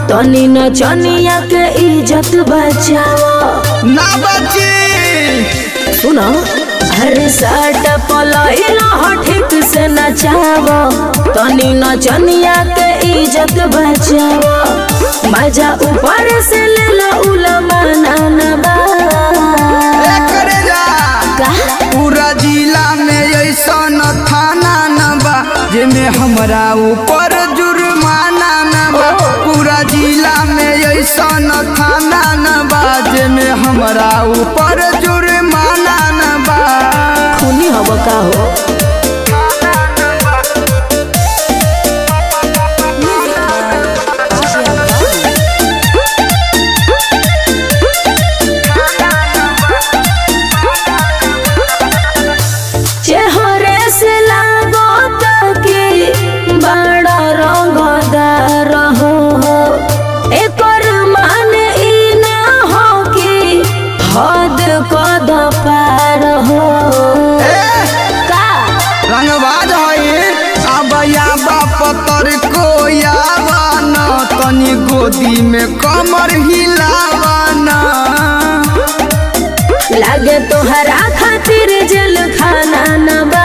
तनी न चनिया के इज्जत बचाओ ना बची सुनो अरे साट पलइला हो ठीक से नचाओ तनी न चनिया के इज्जत बचाओ मजा ऊपर से ले लो उलमा नाना ए करे जा का पूरा जिला में ऐसन थाना न बा जेमे हमरा ऊपर जुर्माना न बा पूरा जिला में ऐसन थाना न बा जेमे हमरा ऊपर जुर्माना न बा खूनी हब का हो चेहरे से लागो कि बड़ा रंगदार हो एकर माने ई ना हो कि हद कद पार हो का रंगबाज है अब याबा पतर को यावा न तनी गोदी में कमर हिलावा न लागे तोहरा खातिर जेल खाना न बा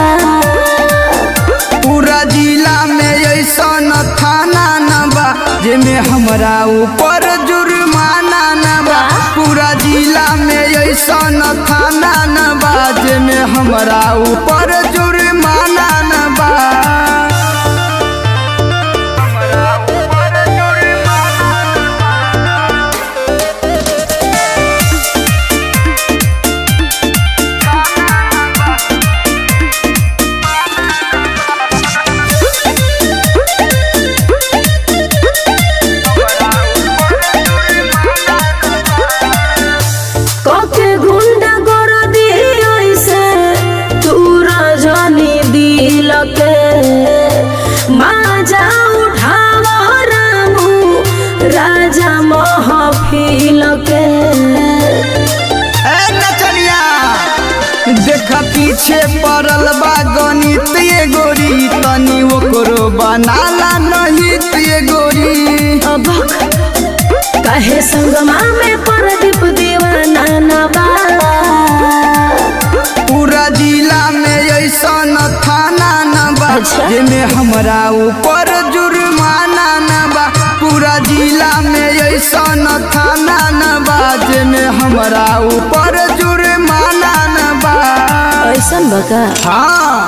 पूरा जिला में ऐसन थाना न बा जेमे हमरा ऊपर जुर्माना न बा पूरा जिला में ऐसन थाना न बा जेमे हमरा ऊपर जुर्माना न बा हमरा ऊपर जुर्माना न बा। कके गुंडा कर दी ऐसे तू रजनी दिल के माजा उठावा रामू राजा महफिल के ए नचनिया देख पीछे पड़ल बा गणित ये गोरी तनी ओकरो बनाला नहीं ये गोरी अबक कहे संगमा में प्रदीप दीवाना न बा पूरा जिला में ऐसन थाना न बा अच्छा। जेमे हमरा ऊपर जुर्माना न बा पूरा जिला में ऐसन थाना न बा जेमे हमरा ऊपर जुर्माना न बा ऐसन बका हाँ